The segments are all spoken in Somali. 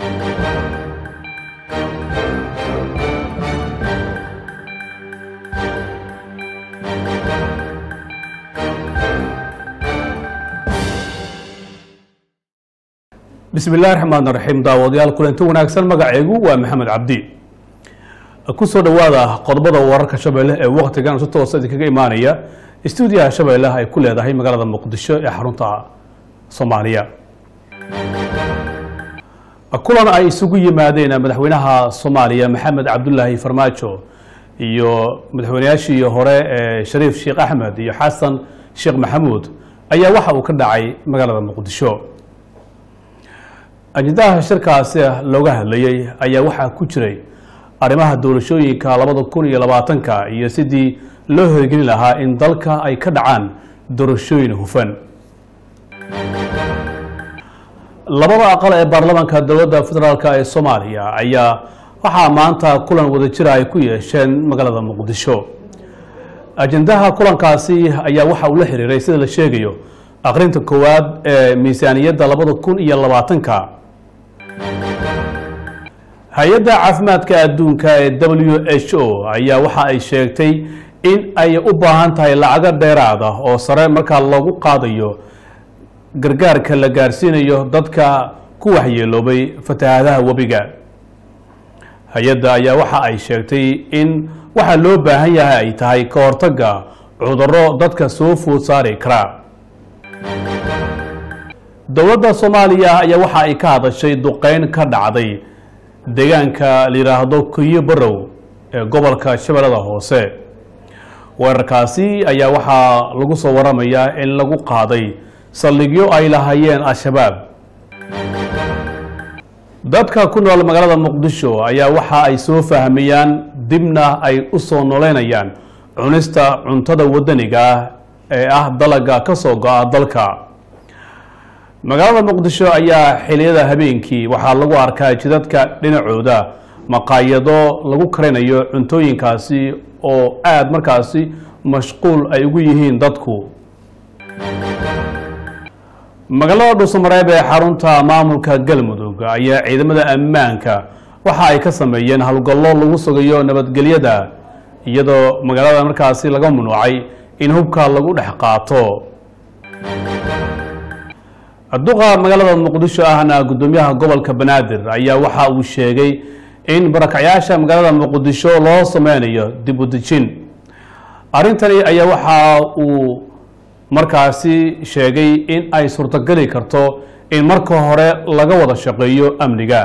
bismi illahi raxmaan raxiim daawadayaal kulanti wanaagsan magacaygu waa maxamed cabdi kusoo dhowaada qodobada wararka shabeelle ee waktigan si toosa idinkaga imaanaya stuudiyaha shabeelle ay ku leedahay magaalada muqdisho ee xarunta soomaaliya kulan ay isugu yimaadeen madaxweynaha soomaaliya maxamed cabdulaahi farmaajo iyo madaxweynayaashii hore ee shariif sheekh axmed iyo xasan sheekh maxamuud ayaa waxa uu ka dhacay magaalada muqdisho ajendaha shirkaasi looga hadlayey ayaa waxaa ku jiray arrimaha doorashooyinka labada kun iyo labaatanka iyo sidii loo hirgelin lahaa in dalka ay ka dhacaan doorashooyin hufan labada aqal ee baarlamaanka dowladda federaalk ee soomaaliya ayaa waxaa maanta kulan wadajira ay ku yeesheen magaalada muqdisho ajendaha kulankaasi ayaa waxa uu la xiriiray sida la sheegayo aqrinta koowaad ee miisaaniyadda labada kun iyo labaatanka hay-adda caafimaadka adduunka ee w h o ayaa waxa ay sheegtay in ay u baahan tahay lacago dheeraad ah oo sare markaa loogu qaadayo gargaarka la gaarsiinayo dadka ku waxyeeloobay fatahaadaha webiga hay-adda ayaa waxa ay sheegtay in waxa loo baahan yahay ay tahay ka hortagga cudurro dadka soo food saari kara dowladda soomaaliya ayaa waxa ay ka hadashay duqeyn ka dhacday deegaanka la yidhaahdo kuyo barow ee gobolka shabeellada hoose weerarkaasi ayaa waxaa lagu soo waramayaa in lagu qaaday saldhigyo ay lahaayeen al-shabaab dadka ku nool magaalada muqdisho ayaa waxa ay soo fahmayaan dibna ay u soo noleynayaan cunista cuntada wadaniga ah ee ah dalaga ka soo go-a dalka magaalada muqdisho ayaa xiliyada habeenkii waxaa lagu arkaa jidadka dhinacooda maqaayado lagu karinayo cuntooyinkaasi oo aada markaasi mashquul ay ugu yihiin dadku magaalada dhuusamareeb ee xarunta maamulka galmudug ayaa ciidamada ammaanka waxa ay ka sameeyeen howlgallo lagu sugayo nabadgelyada iyadoo magaalada markaasi laga mamnuucay in hubka lagu dhex qaato duqa magaalada muqdisho ahna guddoomiyaha gobolka banaadir ayaa waxa uu sheegay in barakacyaasha magaalada muqdisho loo sameynayo dib u dejin arrintani ayaa waxa uu markaasi sheegay in ay suurtogeli karto in marka hore laga wada shaqeeyo amniga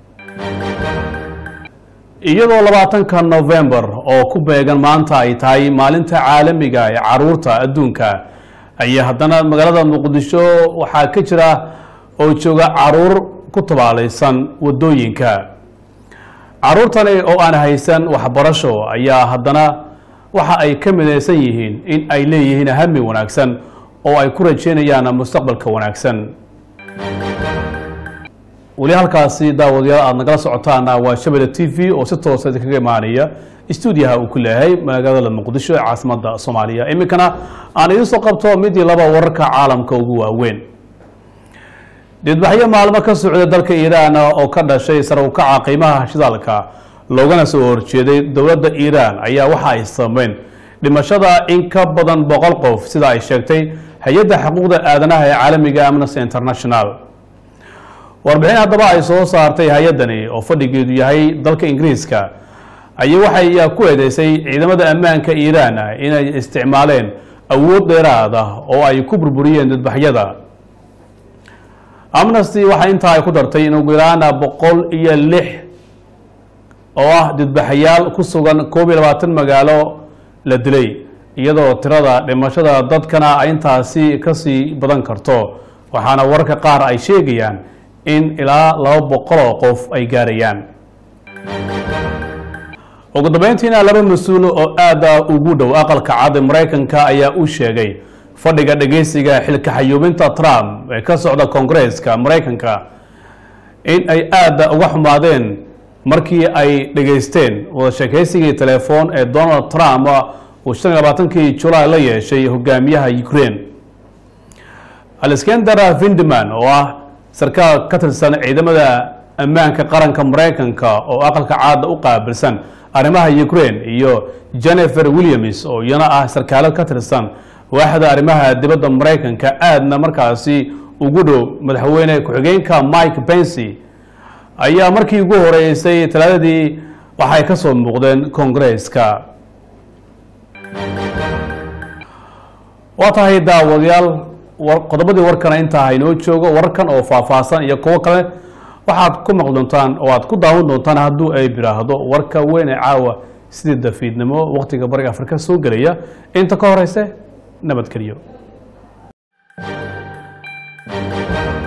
iyadoo labaatanka novembar oo ku beegan maanta ay tahay maalinta caalamiga ee caruurta adduunka ayaa haddana magaalada muqdisho waxaa ka jira oo jooga caruur ku tabaalaysan wadooyinka caruurtani oo aan haysan waxbarasho ayaa haddana waxa ay ka midaysan yihiin in ay leeyihiin hami wanaagsan oo ay ku rajeynayaan mustaqbalka wanaagsan weli halkaasi daawadayaal aada nagala socotaana waa shabelle t v oo si toosa idinkaga imaanaya stuudiyaha uu ku leeyahay magaalada muqdisho ee caasimada soomaaliya iminkana aan idiin soo qabto midii laba wararka caalamka ugu waaweyn didbaxyo maalmo ka socda dalka iiraan oo ka dhashay sare u kaca qiimaha shidaalka loogana soo horjeeday dowladda iiraan ayaa waxa ay sameyn dhimashada in ka badan boqol qof sida ay sheegtay hay-adda xuquuqda aadanaha ee caalamiga amnesty international warbixin haddaba ay soo saartay hay-addani oo fadhigeedu yahay dalka ingiriiska ayaa waxay ku eedeysay ciidamada ammaanka iiraan inay isticmaaleen awood dheeraad ah oo ay ku burburiyeen dadbaxyada amnesty waxaa intaa ay ku dartay in ugu yaraan boqol iyo lix oo ah didbaxayaal ku sugan koob iyo labaatan magaalo la dilay iyadoo tirada dhimashada dadkana ay intaasi kasii badan karto waxaana wararka qaar ay sheegayaan in ilaa laba boqol oo qof ay gaarayaan ugu dambeyntiina laba mas-uul oo aada ugu dhow aqalka cad ee maraykanka ayaa u sheegay fadhiga dhegeysiga xilka xayuubinta trump ee ka socda koongareeska maraykanka in ay aada uga xumaadeen markii ay dhegeysteen wada sheekeysigii telefoon ee donald trump uu shan iyo labaatankii julaay la yeeshay hogaamiyaha ukraine alexander vindeman oo ah sarkaal ka tirsan ciidamada ammaanka qaranka maraykanka oo aqalka caada u qaabilsan arrimaha ukraine iyo jennifer williams oo iyana ah sarkaalad ka tirsan waaxda arrimaha dibadda maraykanka aadna markaasi ugu dhow madaxweyne ku-xigeenka mike pensy ayaa markii ugu horeysay talaadadii waxay ka soo muuqdeen koongareeska waa tahay daawadayaal qodobadii warkana intaa haynoo joogo wararkan oo faahfaahsan iyo kuwo kale waxaad ku maqli doontaan oo aad ku daawan doontaan hadduu ay biraahdo warka weyn ee caawa sidii dafiidnimo waqtiga bariga afrika soo gelaya inta ka horeyse nabadgelyo